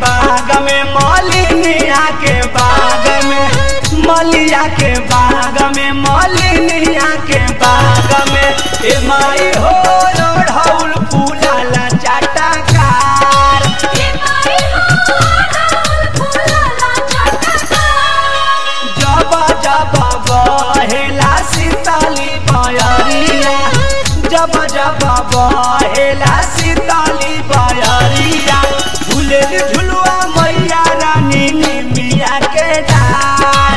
बाग में मलिनिया के बाग में मलिया के बाग में मलिनिया के बाग में ए माई हो रोढ़ौल फूलाला चाटाकार जब जब बहेला सीताली बयरिया जब जब बहेला सीताली बयरिया झूले झुलुआ मैया रानी निमिया के डार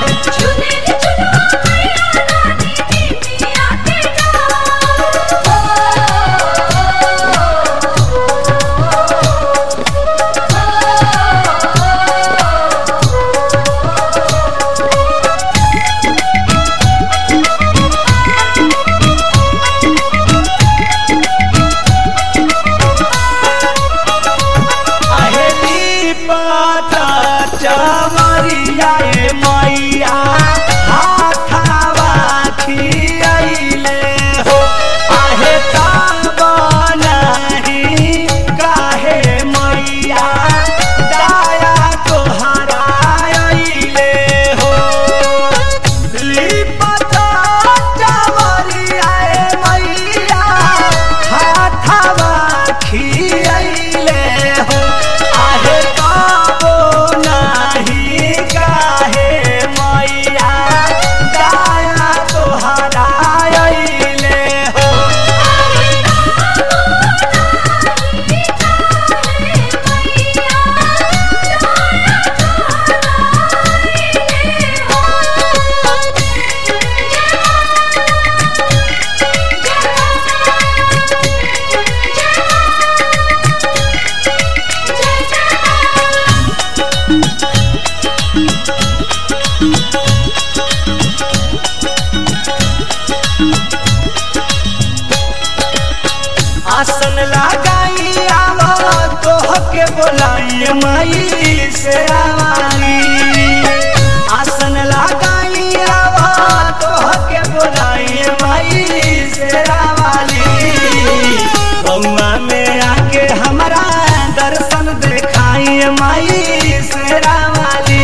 अहेली पाता चमरिया ए मैया हाथावा खियाइले हो आहे ताबनाही काहे मैया दाया तोहरा आइले हो लिपता चमरिया ए मैया हाथावा खियाइले हो आहे काबो नाही काहे मैया दाया तोहरा आइले हो आसन लगाई आवा तोह के बोलाई माई से आवाली आसन लगाई आवा तोह के बोलाई माई से आवाली बउआ में आके हमारा दर्शन देखाई माई से आवाली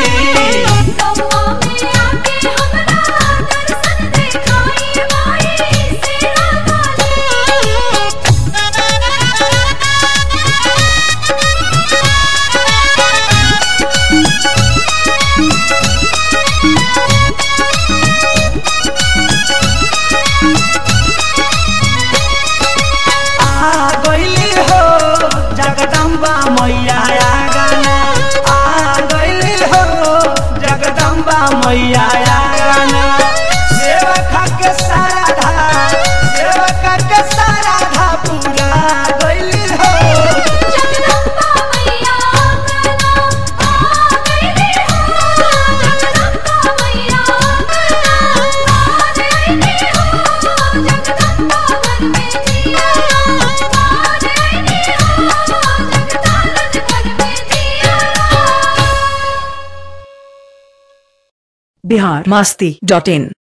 आ गइली हो जगदम्बा मैया गाना आ गइली हो जगदम्बा मैया गाना सेवका के सारा धा सेवका के सारा धा पूरा गइली हो बिहार मास्ती डॉट इन